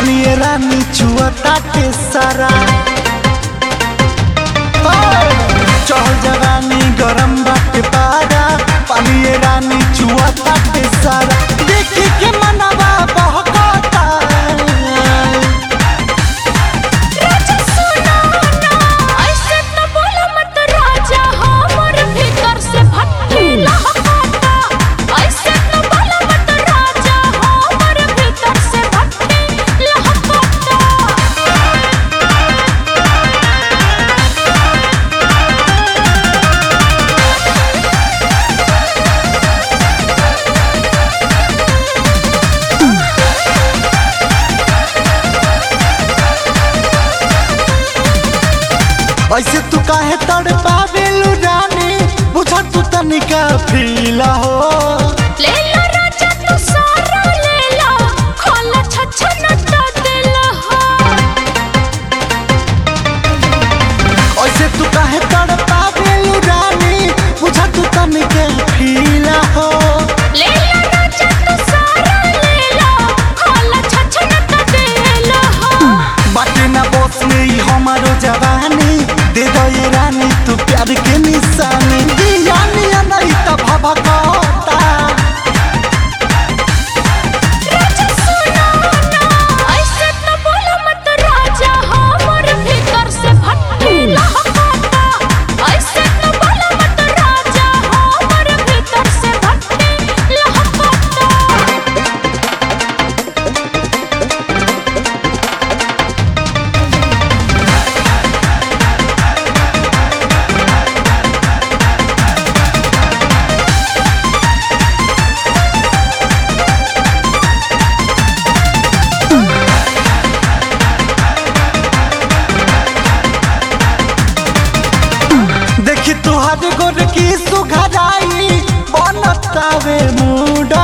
पालिए रानी छुअता के सारा चढ़ जवानी गरम बाटे पारा पालिए रानी छुअता के सारा देखी के मनवा बहकता राजा सुनो ना ऐसे तो बोलो मत राजा हमर भीतर से भट्टी लहकाता ऐसे तो बोलो मत राजा हमर भीतर से भट्टी लहकाता ऐसे तू काहे तड़ पावेलू रानी बुझा तू तनिका फीला हो ले लो राजा तू सारा ले लो खोला छछन तो दिल हो ऐसे तू काहे तड़ पावेलू रानी बुझा तू तनिका फीला हो ले लो राजा तू सारा ले लो खोला छछन तो दिल हो बाटे ना बस में ही हमारो जवानी दे दो ये रानी तू प्यार के निशानी दियानी नहीं तो भभकता राजा सुनो ना ऐसे तो बोलो मत राजा हमर भीतर से भट्टी लहकाता ऐसे तो बोलो मत राजा हमर भीतर से भट्टी लहकाता देखी तुहार गोर की सुघराई बनतावे मूड